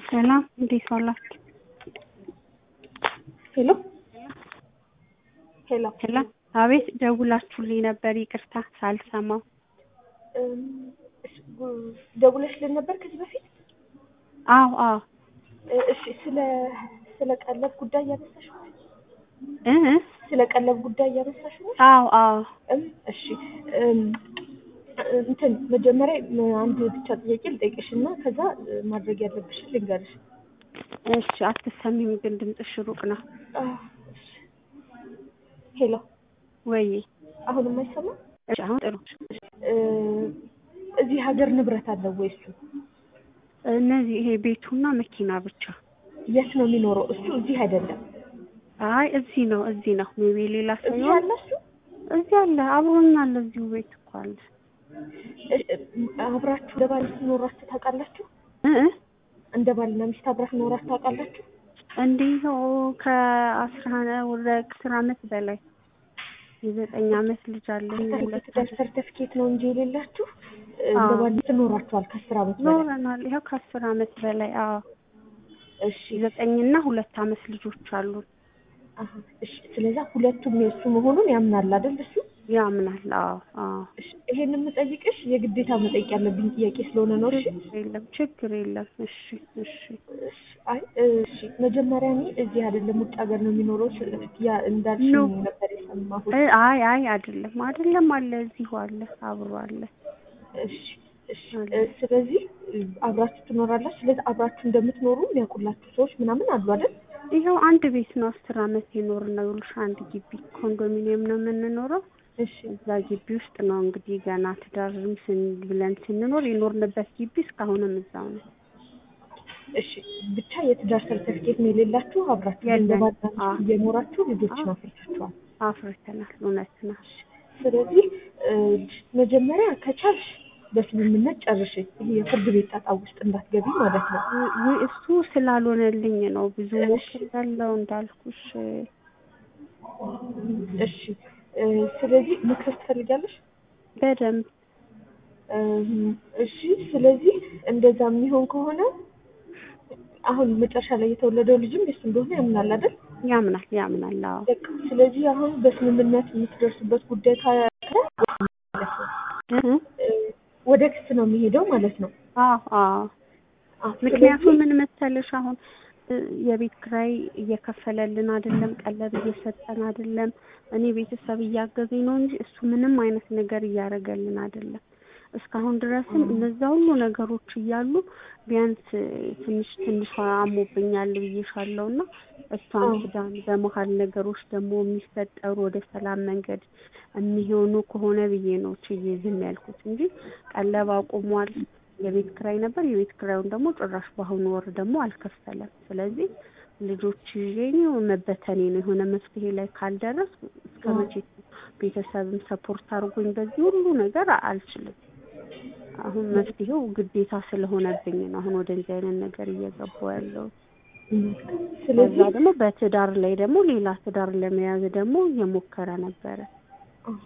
ሰላም እንዴት ዋላችሁ? ሄሎ ሄሎ ሄሎ አቤት ደውላችሁልኝ ነበር ይቅርታ ሳልሰማው እም፣ እሺ፣ ጉ- ደውለሽልን ነበር ከዚህ በፊት? አዎ አዎ እ- እሺ ስለ ስለ ቀለብ ጉዳይ እያነሳሽ ነው? እ እ ስለ ቀለብ ጉዳይ እያነሳሽ ነው? አዎ አዎ እም፣ እሺ እም፣ እንትን መጀመሪያ ም- አንድ ብቻ ጥያቄ ልጠይቅሽ እና ከዛ እ፣ ማድረግ ያለብሽን ልንገርሽ። እሺ አትሰሚም ግን ድምፅሽ ሩቅ ነው አ፣ እሺ። ሄሎ ወይ አሁንም አይሰማም? እሺ አሁን ጥሩ እ፣ እዚህ ሀገር ንብረት አለው ወይ እሱ? እነዚህ ይሄ ቤቱና መኪና ብቻ የት ነው የሚኖረው? እሱ እዚህ አይደለም። አይ እዚህ ነው እዚህ ነው ሜቢ ሌላ ሰው እዚህ ይሆን? አለ እሱ? እዚህ አለ አብሮኝ አለ እዚሁ ቤት እኮ አለ እ- እ- አብራችሁ እንደ ባል ኖራችሁ ታውቃላችሁ? እ እ እንደ ባልና ሚስት አብራችሁ ኖራችሁ ታውቃላችሁ? እንዲሁ ከአስራ ወደ ከአስር አመት በላይ የዘጠኝ አመት ልጅ አለኝ ሁለት ትዳር ሰርተፍኬት ነው እንጂ የሌላችሁ እ፣ እንደ አዎ። ባል ሚስት ኖራችኋል ከአስር አመት በላይ። ኖረናል ይኸው ከአስር አመት በላይ አዎ እሺ ዘጠኝና ሁለት አመት ልጆች አሉን አሀ፣ እሺ። ስለዛ ሁለቱም የእሱ መሆኑን ያምናል አይደል እሱ? ያምናል አዎ አዎ እሺ ይሄን የምጠይቅሽ የግዴታ መጠየቅ ያለብኝ ጥያቄ ስለሆነ ነው። እሺ ችግር የለም ችግር የለም እሺ እሺ እሺ፣ አይ እሺ። መጀመሪያ እኔ እዚህ አይደለም ውጭ ሀገር ነው የሚኖረው ስ- ያ እንዳልሽ ኖ። ነበር የሰማሁት። እ አይ አይ አይደለም አይደለም አለ እዚሁ አለ አብሮ አለ እሺ እሺ እ፣ ስለዚህ እ፣ አብራችሁ ትኖራላችሁ። ስለዚህ አብራችሁ እንደምትኖሩ የሚያውቁላችሁ ሰዎች ምናምን አሉ አይደል? ይኸው አንድ ቤት ነው አስር አመት የኖር ነው ይኸውልሽ አንድ ግቢ ኮንዶሚኒየም ነው የምንኖረው እሺ እዛ ግቢ ውስጥ ነው እንግዲህ ገና ትዳርም ስን ብለን ስንኖር የኖርንበት ግቢ እስካሁንም እዛው ነው እሺ ብቻ የትዳር ሰርተፍኬት ነው የሌላችሁ። አብራችሁ የለም። እንደ ባልና ሚስት አዎ። እየኖራችሁ ልጆችን አዎ። አፍርታችኋል። አፍርተናል እውነት ነው ስለዚህ እ፣ መጀመሪያ ከቻልሽ በስምምነት ጨርሽ። ይሄ የፍርድ ቤት ጣጣ ውስጥ እንዳትገቢ ማለት ነው። ውይ እሱ ስላልሆነልኝ ነው ብዙ እሺ። ሞክሬያለሁ እንዳልኩሽ እሺ እ፣ ስለዚህ መክሰስ ትፈልጊያለሽ? በደንብ እም፣ እሺ ስለዚህ እንደዛ የሚሆን ከሆነ አሁን መጨረሻ ላይ የተወለደው ልጅም የሱ እንደሆነ ያምናል አይደል? ያምናል ያምናል አዎ በቃ ስለዚህ አሁን በስምምነት የምትደርሱበት ጉዳይ ካለ ማለት ነው እ? እ፣ ወደ ክስ ነው የሚሄደው ማለት ነው። አዎ አዎ አዎ፣ ምክንያቱም ስለዚህ- ምን መሰለሽ አሁን እ፣ የቤት ኪራይ እየከፈለልን አይደለም፣ ቀለብ እየሰጠን አይደለም። እኔ ቤተሰብ እያገዘኝ ነው እንጂ እሱ ምንም አይነት ነገር እያደረገልን አይደለም። እስካሁን ድረስም እነዛ ሁሉ ነገሮች እያሉ ቢያንስ እ፣ ትንሽ ትንሿ አሞብኛል ብዬሻለሁ እና እሷን አዎ። ሱዳን በመሀል ነገሮች ደግሞ የሚፈጠሩ ወደ ሰላም መንገድ የሚሆኑ ከሆነ ብዬ ነው ችዬ ዝም ያልኩት እንጂ ቀለብ አቁሟል። የቤት ክራይ ነበር። የቤት ክራዩን ደግሞ ጭራሽ በአሁኑ ወር ደግሞ አልከፈለም። ስለዚህ ልጆች ይዤ ነው መበተኔ ነው። የሆነ መፍትሄ ላይ ካልደረስ እስከ አዎ። መቼ ቤተሰብም ሰፖርት አድርጎኝ በዚህ ሁሉ ነገር አልችልም። አሁን መፍትሄው ግዴታ ስለሆነብኝ ነው አሁን ወደዚህ አይነት ነገር እየገባሁ ያለው። ከዛ ስለዚህ ደግሞ በትዳር ላይ ደግሞ ሌላ ትዳር ለመያዝ ደግሞ እየሞከረ ነበረ። አሀ።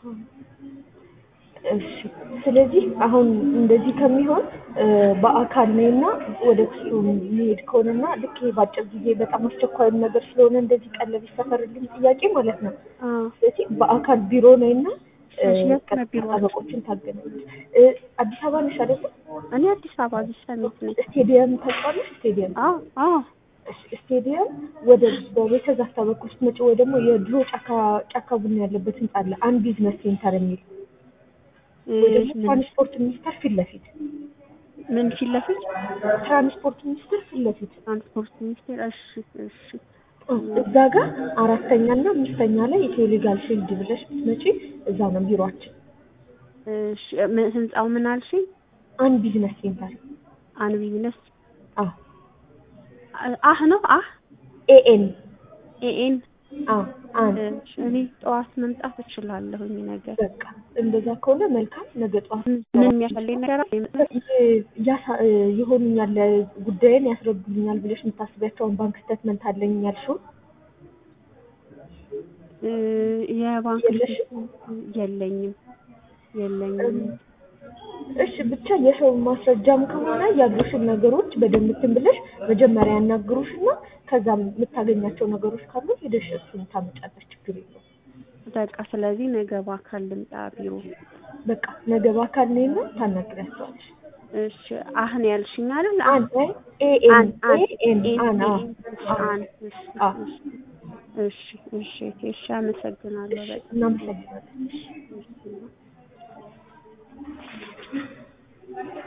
እሺ ስለዚህ አሁን እንደዚህ ከሚሆን እ፣ በአካል ነይና ወደ ክሱ የሚሄድ ከሆነና ልክ ይሄ በአጭር ጊዜ በጣም አስቸኳይም ነገር ስለሆነ እንደዚህ ቀለብ ይሰፈርልኝ ጥያቄ ማለት ነው። አዎ ስለዚህ በአካል ቢሮ ነይና እ፣ እሺ፣ የት ነው ቀጥታ ቢሮአችሁ? ጠበቆችን ታገናለች። እ፣ አዲስ አበባ ነሽ አይደለ? እኔ አዲስ አበባ ቢሰሚት ነኝ። ስቴዲየም ታውቂዋለሽ? ስቴዲየም አዎ አዎ እሺ፣ ስቴዲየም ወደ በቤተ ዛፍታ በኩል ስትመጪ ወይ ደግሞ የድሮ ጫካ ጫካ ቡና ያለበት ህንጻ አለ አንድ ቢዝነስ ሴንተር የሚል ወይ ደግሞ ምን ትራንስፖርት ሚኒስቴር ፊት ለፊት ምን ፊት ለፊት ትራንስፖርት ሚኒስቴር ፊት ለፊት ትራንስፖርት ሚኒስቴር። እሺ እሺ እዛ ጋር አራተኛ እና አምስተኛ ላይ ኢትዮ ሊጋል ፊልድ ብለሽ ብትመጪ እዛ ነው ቢሮአችን። እሺ ምን ህንጻው ምን አልሽኝ? አንድ ቢዝነስ ሴንተር አን ቢዝነስ አ አህ ነው አህ ኤኤን ኤኤን አ አን እሺ፣ እኔ ጠዋት መምጣት እችላለሁኝ ነገር በቃ እንደዛ ከሆነ መልካም። ነገ ጠዋት ምን የሚያፈልኝ ነገር አለ? ያሳ- ይሆኑኛል ጉዳይን ያስረዱልኛል ብለሽ የምታስቢያቸውን ባንክ ስቴትመንት አለኝ ያልሽው እ፣ የባንክ የለሽም? የለኝም የለኝም። እሺ ብቻ የሰው ማስረጃም ከሆነ ያሉሽን ነገሮች በደንብ እንትን ብለሽ መጀመሪያ ያናግሩሽና ከዛ የምታገኛቸው ነገሮች ካሉ ሄደሽ እሱን ታመጫለሽ። ችግር የለውም። በቃ ስለዚህ ነገ በአካል ልምጣ ቢሮ። በቃ ነገ በአካል ነይና ታናግሪያቸዋለሽ። እሺ አህን ያልሽኝ አይደል? አን ኤኤን አን አን ኤኤን አን አዎ አን እሺ አዎ እሺ እሺ እሺ እሺ አመሰግናለሁ በጣም እናመሰግናለን። እሺ